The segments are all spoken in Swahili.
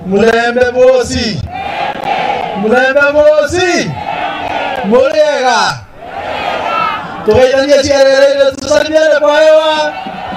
mulembe bosi mulembe bosi muriega tukaitania ciarere tusalimiane kwa hewa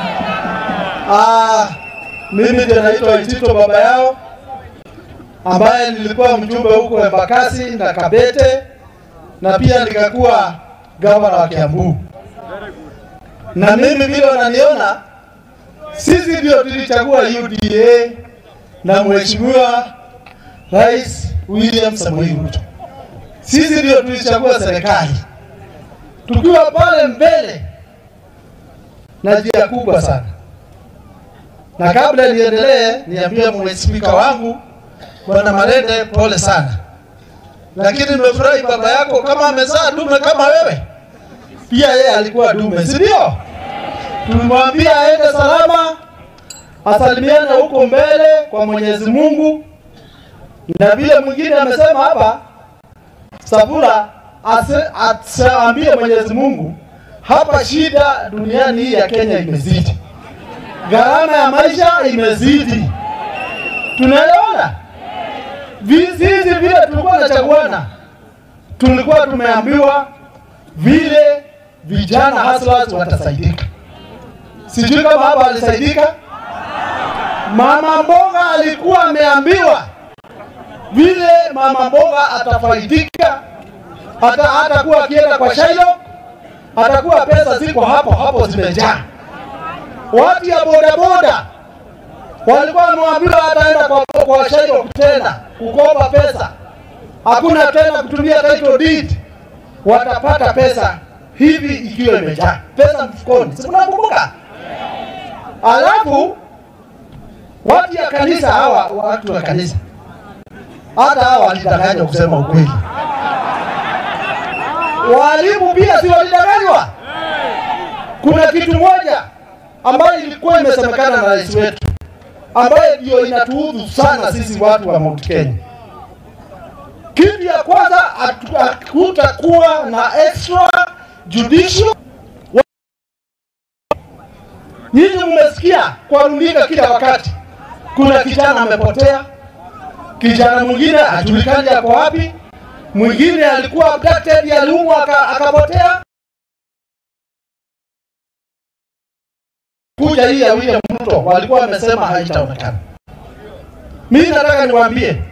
ah, mimi ndio naitwa Itito baba yao ambaye nilikuwa mjumbe huko Embakasi na Kabete na pia nikakuwa gavana wa Kiambu. Na mimi vile unaniona, sisi ndio tulichagua UDA na mheshimiwa Rais William Samoei Ruto. Sisi ndio tulichagua serikali tukiwa pale mbele na njia kubwa sana. Na kabla niendelee, niambie mwe spika wangu Bwana Marende, pole sana, lakini nimefurahi baba yako kama amezaa dume kama wewe, pia yeye alikuwa dume, si ndio? Tulimwambia aende salama, asalimiane huko mbele kwa Mwenyezi Mungu, na vile mwingine amesema hapa, Sabula asiambie Mwenyezi Mungu, hapa shida duniani hii ya Kenya imezidi, gharama ya maisha imezidi, tunaelewana Sisi vile tulikuwa tunachaguana, tulikuwa tumeambiwa vile vijana hustlers watasaidika. Sijui kama hapa alisaidika. Mama mboga alikuwa ameambiwa vile mama mboga atafaidika, hata hatakuwa akienda kwa Shailo, atakuwa pesa ziko hapo hapo zimejaa. Watu ya bodaboda walikuwa wameambiwa ataenda kwa, kwa Shailo tena kukopa pesa, hakuna tena kutumia title deed, watapata pesa hivi ikiwa imejaa pesa mfukoni, si mnakumbuka? Alafu watu ya kanisa hawa, watu wa kanisa hata hawa walidanganywa kusema ukweli. Walimu pia si walidanganywa. Kuna kitu moja ambayo ilikuwa imesemekana na rais wetu, ambayo ndio inatuudhu sana sisi watu wa Mount Kenya. Kitu ya kwanza, hakutakuwa na extra judicial. Nyinyi mmesikia kwa runinga kila wakati, kuna kijana amepotea, kijana mwingine hajulikani yako wapi, mwingine alikuwa abducted, aliumwa akapotea. Kuja hii ya William Ruto walikuwa wamesema haitaonekana. Mimi nataka niwaambie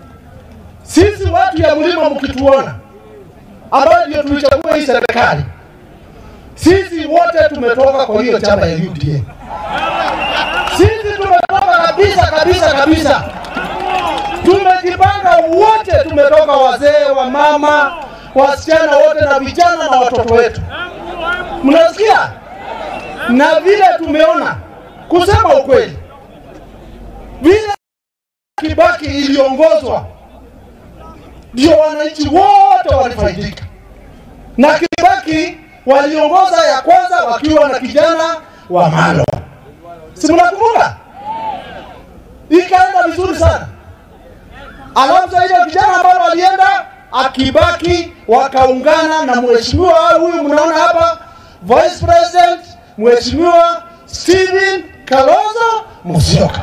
sisi watu ya mlima, mkituona ambayo ndio tulichagua hii serikali, sisi wote tumetoka kwa hiyo chama ya UDA. Sisi tumetoka kabisa kabisa kabisa, tumejipanga wote, tumetoka wazee, wa mama, wasichana wote na vijana na watoto wetu, mnasikia? Na vile tumeona, kusema ukweli, vile Kibaki iliongozwa ndio wananchi wote walifaidika, na Kibaki waliongoza ya kwanza wakiwa na kijana wa Malo, si mnakumbuka? Ikaenda vizuri sana. Alafu sasa ile vijana ambao walienda akibaki wakaungana na mheshimiwa huyu mnaona hapa Vice President Mheshimiwa Stephen Kalonzo Musyoka.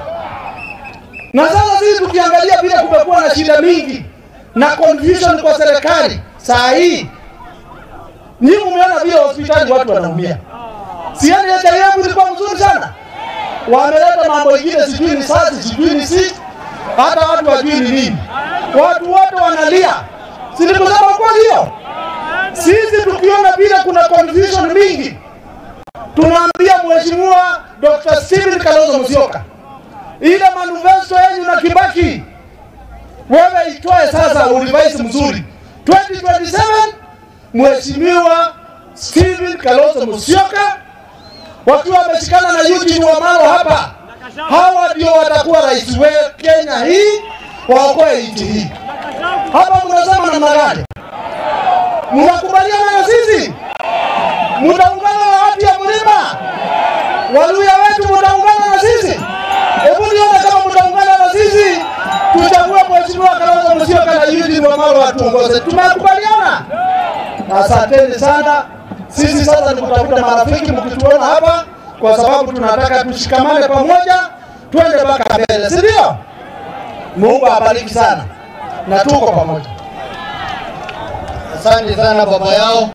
Na sasa sisi tukiangalia vile kumekuwa na shida mingi na confusion kwa serikali saa hii, nyinyi umeona vile hospitali watu wanaumia. Siani ya JF ilikuwa mzuri sana, wameleta mambo ingine, sijui ni sasi, sijui ni si, hata watu wajui ni nini, watu wote wanalia. Si nikusema kweli hiyo? Sisi tukiona vile kuna confusion mingi, tunaambia Mheshimiwa Dr. Stephen Kalonzo Musyoka, ile manifesto yenu na Kibaki wewe itoe sasa, urevise mzuri 2027 Mheshimiwa Stephen Kalonzo Musyoka wakiwa wameshikana na Eugene Wamalwa hapa, hawa ndio watakuwa rais wa Kenya hii, waokoe nchi hii. Hapa mnasema namna gani? Mnakubaliana na sisi? Mtaungana na watu ya mlima Waluya wetu, mtaungana na sisi? Hebu nione kama mtaungana na sisi tuchague Mheshimiwa Kalonzo Musyoka na Eugene Wamalwa atuongoze. Tumekubaliana? Asanteni sana. Sisi sasa ni kutafuta marafiki mkituona hapa, kwa sababu tunataka tushikamane pamoja, twende mpaka mbele, si ndio? Mungu abariki sana na tuko pamoja. Asante sana baba yao.